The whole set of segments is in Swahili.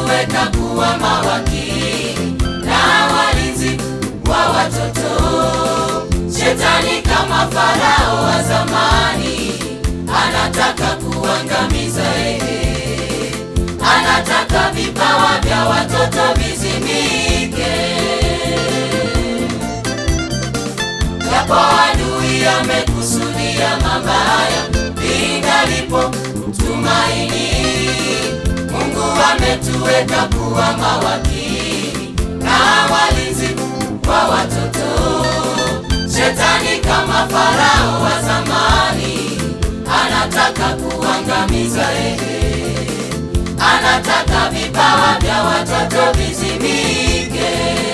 ametuweka kuwa mawakili na walinzi wa watoto. Shetani kama Farao wa zamani anataka kuangamiza ehe, anataka vipawa vya watoto vizimike. Japo adui amekusudia mabaya, lingalipo tumaini. Mungu ametuweka kuwa mawakili na walinzi wa watoto. Shetani kama Farao wa zamani anataka kuangamiza ehe, anataka vipawa vya watoto vizimike.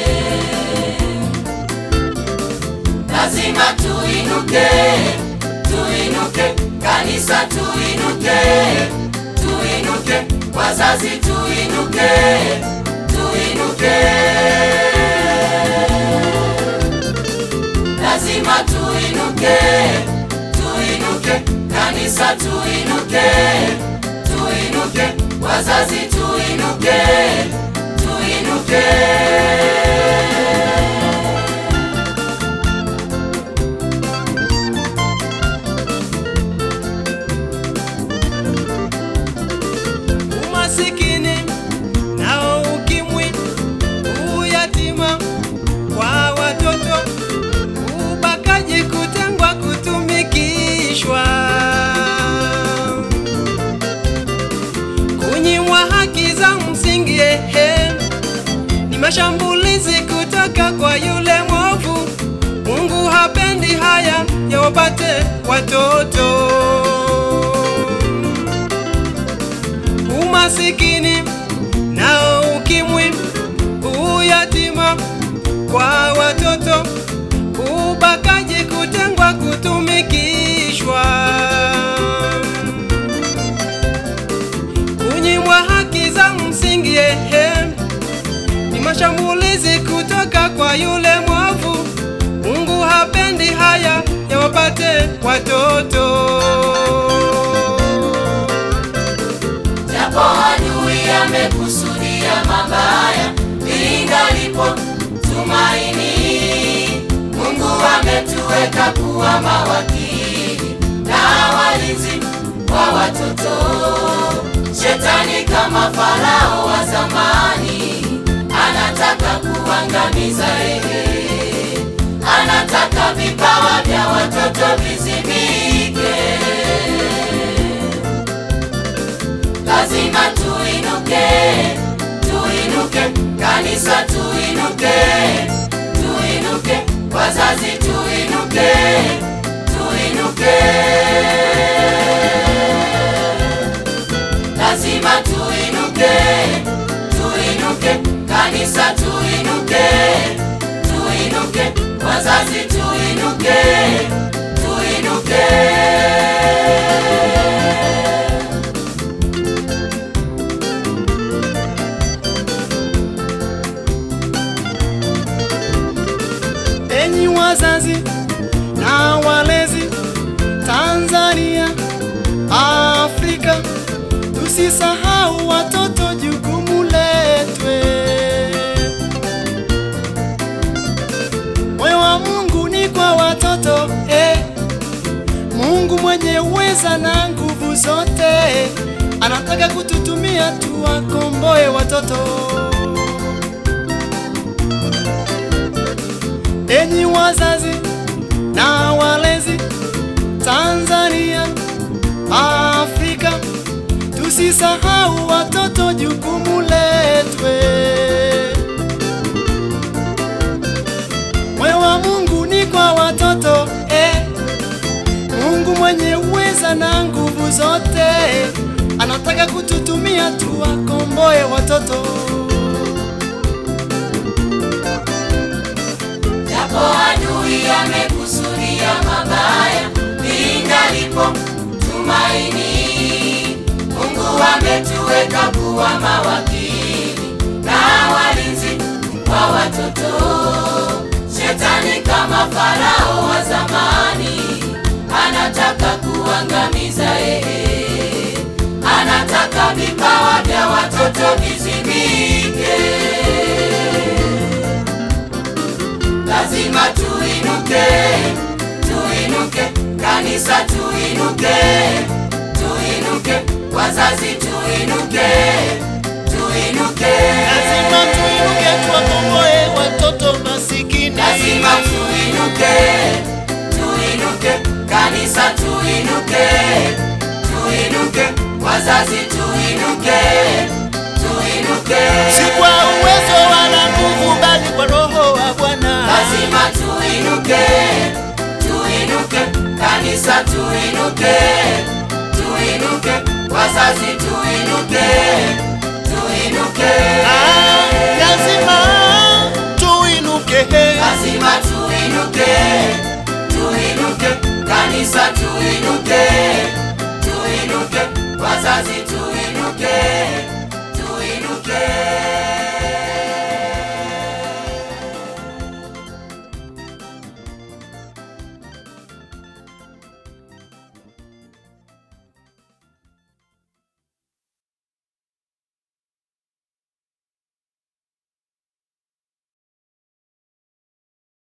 Lazima tuinuke, tuinuke, kanisa tuinuke, tuinuke, wazazi tuinuke, tuinuke. Lazima tuinuke, tuinuke, kanisa tuinuke, tuinuke, wazazi tuinuke, tuinuke. umasikini nao ukimwi, uyatima kwa watoto, ubakaji, kutengwa, kutumikishwa, kunyimwa haki za msingi, ehe, ni mashambulizi kutoka kwa yule mwovu. Mungu hapendi haya yawapate watoto umasikini nao ukimwi, uyatima kwa watoto, ubakaji, kutengwa, kutumikishwa, kunyimwa haki za msingi, ehe, ni mashambulizi kutoka kwa yule mwovu. Mungu hapendi haya yawapate watoto. Japo adui amekusudia mabaya, lingalipo tumaini. Mungu ametuweka kuwa mawakili na walinzi wa watoto. Shetani kama Farao wa zamani anataka kuangamiza ehe, anataka vipawa vya watoto vizimike. Lazima tuinuke, tuinuke, kanisa tuinuke, tuinuke, wazazi tuinuke, tuinuke. Lazima tuinuke, tuinuke, kanisa tuinuke, tuinuke, wazazi tuinuke, tuinuke. Enyi wazazi na walezi Tanzania, Afrika, tusisahau watoto, jukumu letwe. Moyo wa Mungu ni kwa watoto eh. Mungu mwenye uweza na nguvu zote anataka kututumia tuwakomboe watoto. Enyi wazazi na walezi Tanzania, Afrika, tusisahau watoto, jukumu letwe. Moyo wa Mungu ni kwa watoto eh. Mungu mwenye uweza na nguvu zote anataka kututumia tuwakomboe watoto. Japo adui amekusudia mabaya, lingalipo tumaini. Mungu ametuweka kuwa mawakili na walinzi wa watoto. Shetani kama Farao wa zamani anataka kuangamiza ehe, anataka vipawa vya watoto vizimike. tuinuke, tuinuke, kanisa tuinuke, tuinuke, wazazi tuinuke, tuinuke, Lazima tuinuke tuwakomboe watoto masikini. lazima tuinuke, tuinuke, kanisa tuinuke, tuinuke, wazazi tuinuke, tuinuke, Si kwa uwezo wala nguvu, bali kwa Roho wa Bwana. lazima tuinuke, tuinuke, kanisa tuinuke, tuinuke, wazazi tuinuke, tuinuke, Ah, lazima tuinuke. lazima tuinuke, tuinuke, kanisa tuinuke.